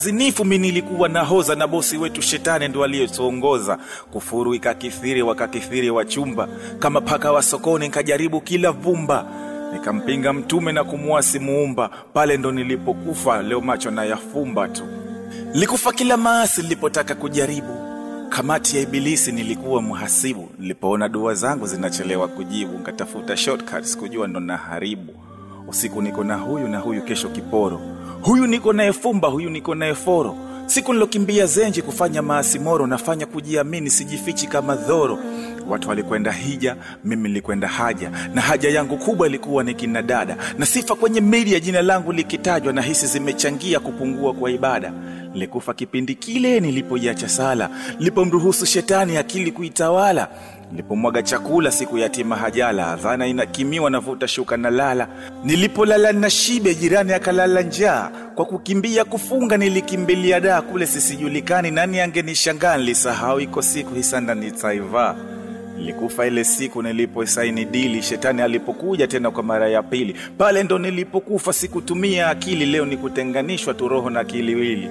zinifu mi nilikuwa nahoza na bosi wetu shetani ndo aliyetuongoza kufuru ikakithiri wakakithiri wachumba kama paka wa sokoni nkajaribu kila vumba nikampinga mtume na kumuasi muumba pale ndo nilipokufa leo macho na yafumba tu likufa kila maasi nilipotaka kujaribu kamati ya ibilisi nilikuwa mhasibu nilipoona dua zangu zinachelewa kujibu nkatafuta shortcuts kujua ndo naharibu usiku niko na huyu na huyu kesho kiporo huyu niko naye fumba huyu niko naye foro siku nilokimbia zenji kufanya maasi moro nafanya kujiamini sijifichi kama dhoro watu walikwenda hija mimi nilikwenda haja na haja yangu kubwa ilikuwa ni kina dada na sifa kwenye media jina langu likitajwa na hisi zimechangia kupungua kwa ibada nilikufa kipindi kile nilipoiacha sala nilipomruhusu shetani akili kuitawala nilipomwaga chakula siku yatima hajala dhana inakimiwa navuta shuka na lala nilipolala na shibe jirani akalala njaa kwa kukimbia kufunga nilikimbilia daa kule sisijulikani nani angenishangaa nilisahau iko siku hisanda nitaivaa nilikufa ile siku niliposaini dili shetani alipokuja tena kwa mara ya pili pale ndo nilipokufa sikutumia akili leo ni kutenganishwa tu roho na kiliwili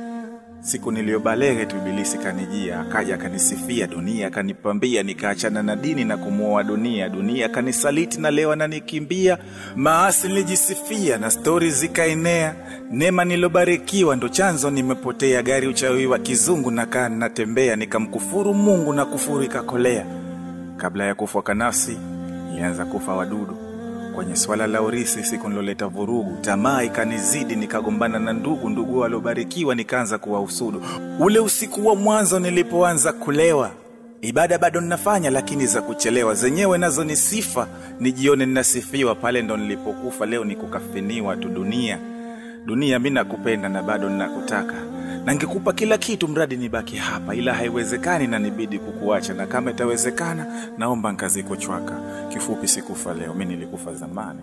siku niliyobalege tu ibilisi kanijia akaja akanisifia dunia akanipambia nikaachana na dini na kumuoa dunia dunia akanisaliti na leo ananikimbia maasi nilijisifia na stori zikaenea neema nilobarikiwa ndo chanzo nimepotea gari uchawi wa kizungu nakaa natembea nikamkufuru mungu na kufuru ikakolea kabla ya kufa kwa nafsi ilianza kufa wadudu kwenye swala la urisi siku niloleta vurugu tamaa ikanizidi nikagombana na ndugu ndugu waliobarikiwa nikaanza kuwahusudu ule usiku wa mwanzo nilipoanza kulewa ibada bado ninafanya lakini za kuchelewa zenyewe nazo ni sifa nijione ninasifiwa pale ndo nilipokufa leo ni kukafiniwa tu dunia dunia mi nakupenda na bado ninakutaka na ngekupa kila kitu mradi nibaki hapa ila haiwezekani na nibidi kukuacha na kama itawezekana naomba nkaziko chwaka kifupi sikufa leo mi nilikufa zamani